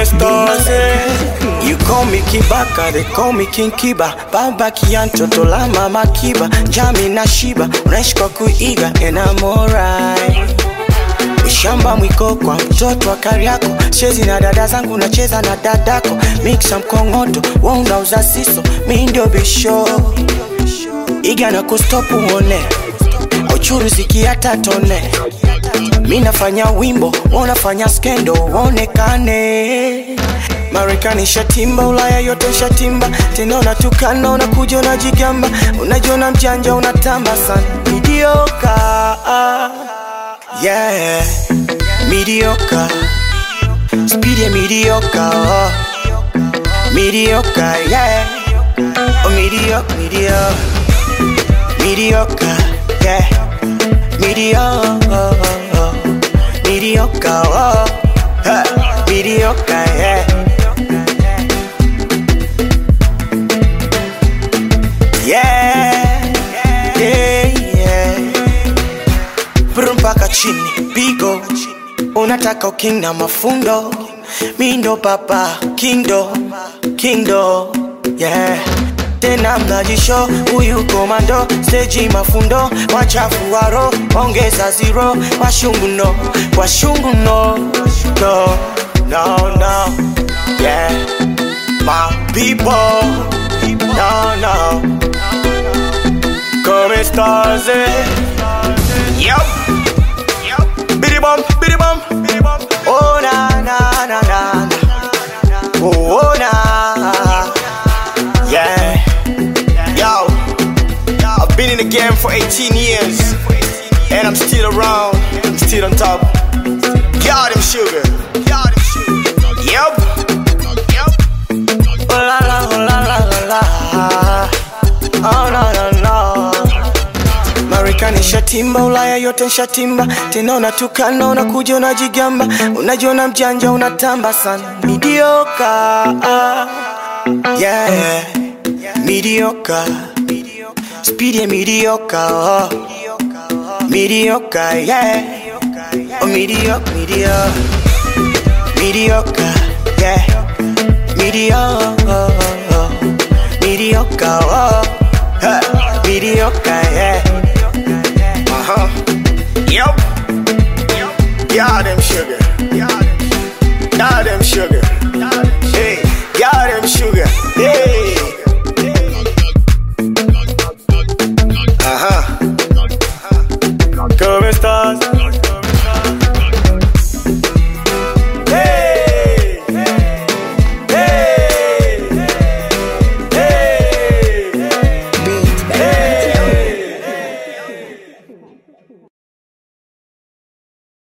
Come stars, eh? You call me Kibaka, they call me King Kiba Baba kiantoto la mama Kiba Jami na Shiba, unaishi kwa kuiga and I'm alright Ushamba mwiko kwa mtoto wa Kariako, chezi na dada zangu nacheza na dadako, mixa mkongoto, wewe unauza siso, mi ndio bisho iga na kustopu uone auchuruziki hata tone mi nafanya wimbo wanafanya skendo waonekane marekani shatimba ulaya yote shatimba tena unatukana unakuja unajigamba unajiona mjanja unatamba sana midioka yeah midioka spidi ya midioka oh. midioka yeah oh, midioka midioka mediocre, yeah, mediocre, mediocre, oh, huh, mediocre, yeah. Yeah, yeah, yeah. Brum mpaka chini, pigo unataka uking na mafundo, mi ndo papa kindo, kindo, yeah tena mnajisho huyu komando steji mafundo wachafu waro ongeza zero washungu no washungu no no no no yeah my people no no come stars eh yup bidi bum bidi bum bidi bum oh na na na na oh, oh na yeah Yo, I've been in the game for 18 years, and I'm still around, I'm still on top. Got him sugar, got him sugar. Yep, yep. Oh la la, oh la la la la. Oh no no no. Marekani shatimba, Ulaya yote shatimba, tena unatukana, unakuja unajigamba, unajiona mjanja, unatamba sana, midioka yeah mediocre. Speedy and mediocre, oh. Mediocre, yeah. Oh, mediocre, mediocre. Mediocre, yeah. Mediocre, mediocre, oh. Huh. Mediocre, yeah.